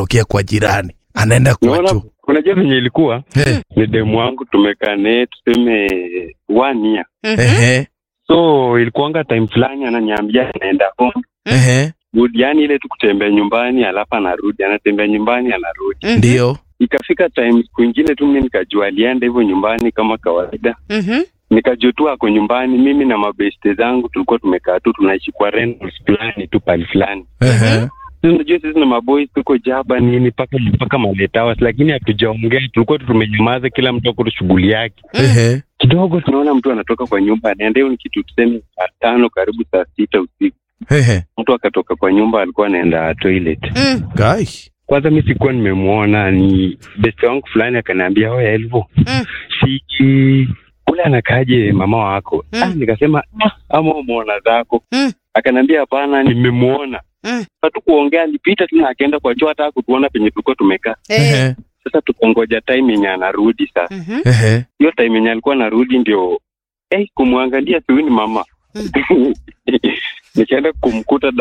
anatokea kwa jirani anaenda kwa Unaona, choo unajua venye ilikuwa Eh, ni demu wangu tumekaa naye tuseme one year Mhm. ehe, so ilikuanga time fulani ananiambia anaenda home ehe, good yani ile tu kutembea nyumbani alafu anarudi anatembea nyumbani anarudi Mhm. ndio ikafika time siku ingine tu mi nikajua alienda hivyo nyumbani kama kawaida Mhm. nikajua tu ako nyumbani mimi na mabeste zangu tulikuwa tumekaa tu tunaishi kwa rentals fulani tu pali fulani Ehe, Sisi unajua sisi na maboys tuko jaba nini mpaka mpaka malate hours lakini hatujaongea tulikuwa tu tumenyamaza kila mtu ako tu shughuli yake ehe, kidogo tunaona mtu anatoka kwa nyumba anaenda hiyo ni kitu tuseme saa tano karibu saa sita usiku ehe. mtu akatoka kwa nyumba alikuwa anaenda toilet Mm. Guy. kwanza mi sikuwa nimemwona ni beste wangu fulani akaniambia oya elvo Mm. si ule anakaje mama wako Mm. ah, nikasema ah, ama umwona zako Mm. akaniambia hapana nimemwona Mm. hatukuongea alipita tu na akaenda kwa choo hata kutuona penye tulikuwa tumekaa Eh. Ehe, sasa tukongoja time yenye anarudi sasa Mhm. ehe. hiyo time yenye alikuwa anarudi ndio eh, kumwangalia siuni mama Mm. nikaenda kumkuta